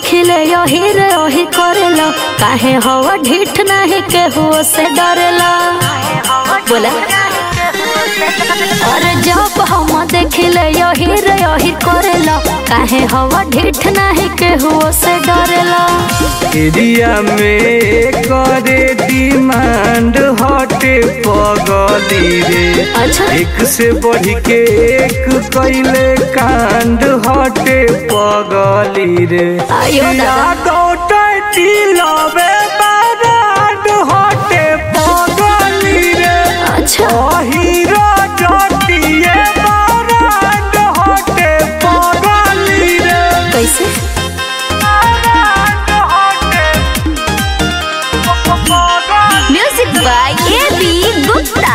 देखिले यही रे यही करेला काहे हवा ढीठ नहीं केहू से डरेला बोला अरे जब हम देखिले यही रे यही करेला काहे हवा ढीठ नहीं केहू से डरेला एरिया में करे डिमांड हटे पगली रे अच्छा एक से बढ़ के एक कैले कांड हटे पगली रे आयो दादा। या दौटती लवे बाराड हटे पगली रे अच्छा हीरो जटिए बाराड हटे पगली रे कैसे बाराड हटे पगली music by A B Gupta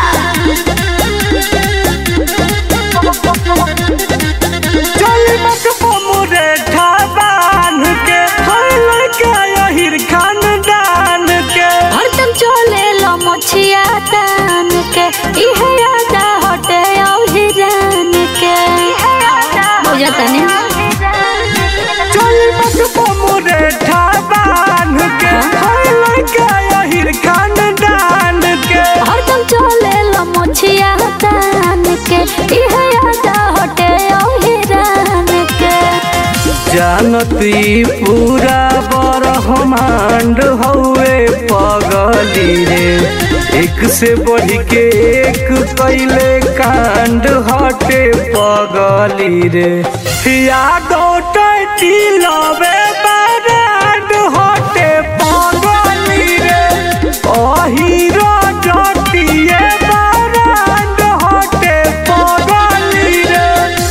चल मत मोरे ठाबान के हल के यहिर खानदान के हरदम चले लो मोछिया तान के इहे यादा हटे औही जान के बुझता नहीं चल मत मोरे ठाबान के हल के यहिर खानदान के हरदम चले लो मोछिया तान के इहे यादा हटे औही जान के जानती पूरा ब्रह्मांड हौवे पगली रे एक से बढ़ के एक कैले कांड हटे पगली रे या दौटती लवे बाराड हटे पगली रे अहीरो जटिए बाराड हटे पगली रे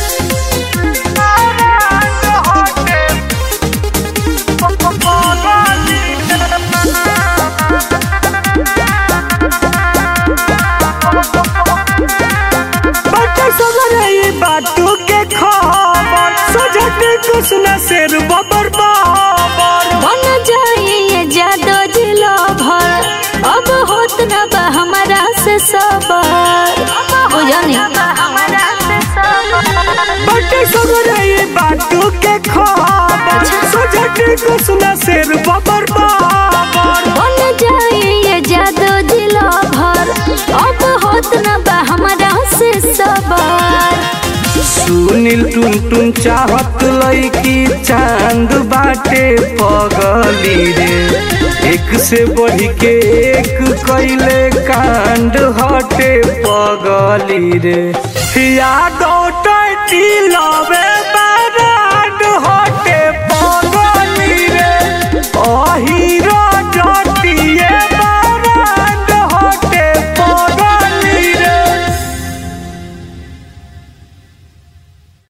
बच्चा सगरे ये बातों के खबर सजटे कुछ न सिर बबर बाबर बन जाए ये जादो जिलो भर अब होत न बा हमारा से सबर बुझनी बच्चा सगरे ये बातों के खबर सजटे कुछ न सिर बबर बाबर बन जाए ये जादू जिलो भर अब होत न बा हमारा से सबर सुनील टुन टुन चाहत लईकी चांद बाटे पगली रे एक से बढ़ के एक कैले कांड हटे पगली रे या दौटती लवे